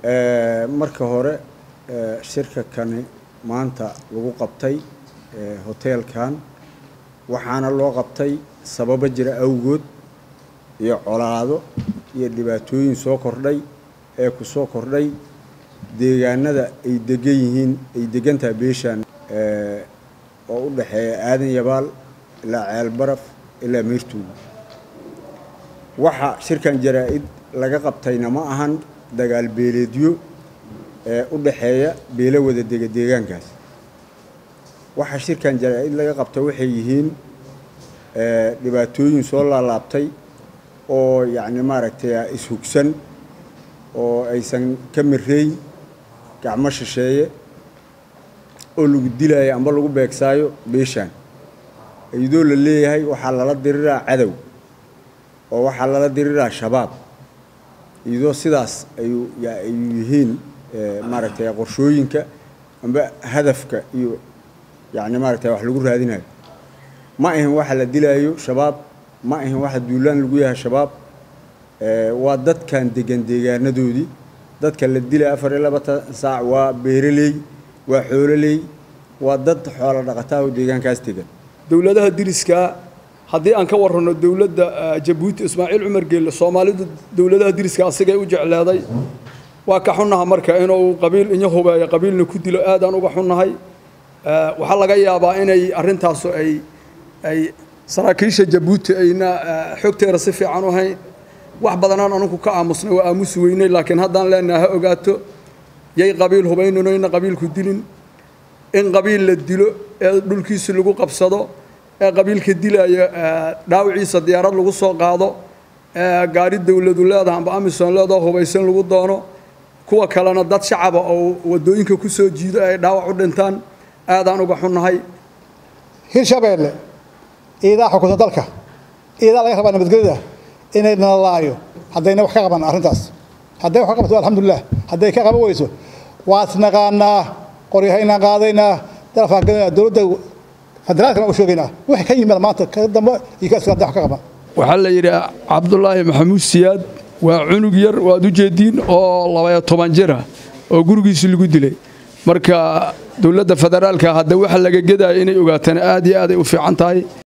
marka hore shirka kani maanta lagu qabtay hoteelkan waxaana loo qabtay sababo jira awgood iyo colaado iyo dhibaatooyin soo kordhay ee ku soo kordhay deegaanada ay degan yihiin ay degantaha beeshaan oo u dhexeeya aadan yabaal ilaa ceelbaraf ilaa meertuuga waxa shirkan jaraa-id laga qabtayna ma ahan dagaal beeleedyo ee u dhexeeya beelo wada dega deegaankaas waxa shirkan jaraa-id laga qabtay waxay yihiin dhibaatooyin soo laalaabtay oo yacni maaragtay ishugsan oo aysan ka mireyn gacmo shisheeye oo lagu dilaayo amba lagu beegsaayo beeshaan iyadoo la leeyahay waxaa lala diriraa cadow oo waxaa lala diriraa shabaab iyadoo sidaas ayuu ayuu yihiin maaragtay qorshooyinka amba hadafka iyo yacni maaragtay wax lagu raadinayo ma ahin waxa la dilaayo shabaab ma ahin waxa duulaan lagu yahay shabaab waa dadkan degan deegaanadoodii dadka la dilay afar iyo labatan saac waa beeraley waa xoololey waa dad xoolo dhaqataa oo deegaankaas degan dowladaha diriskaa haddii aan ka warranno dowladda jabuuti ismaaciil cumar geelle soomaalidu dowladaha diriska asigay u jecleeday waa ka xunnaha marka inuu qabiil inyo hubeeyo qabiilna ku dilo aadaan uga xunnahay waxaa laga yaabaa inay arrintaasu ay ay saraakiisha jabuuti ayna xogteeda si fiican u hayn wax badanaan anugu ka aamusnay waa aamusi weynay laakiin haddaan leenaha ha ogaato yay qabiil hubaynano ina qabiilku dilin in qabiil la dilo ee dhulkiisi lagu qabsado ee qabiilka dilaya dhaawiciisa diyaarad lagu soo qaado ee gaari dowladu leedaha amba amison leedaho hubaysan lagu doono kuwa kalena dad shacaba oo wadooyinka ku soo jiido ay dhaawac u dhintaan aadaan uga xunnahay hirshabeelle iidaa xukunta dalka iidaa laga rabaa nabadgelyada inay nalaayo haddayna wax ka qaban arrintaas hadday wax ka qabato alxamdulilah hadday ka qaban weyso waad naqaanaa qoryahaynaan qaadaynaa dalafaan gelinaa dowladda federaalkana u sheegaynaa wixii ka yimid maanta ka dambe iyo ka iskala wax ka qaban waxaa la yidhi cabdulaahi maxamuud siyaad waa cunug yar waad u jeediin oo labaya toban jira oo gurigiisi lagu dilay marka dowladda federaalka hadda waxa laga gedaya inay ogaataan aad iyo aad ay u fiican tahay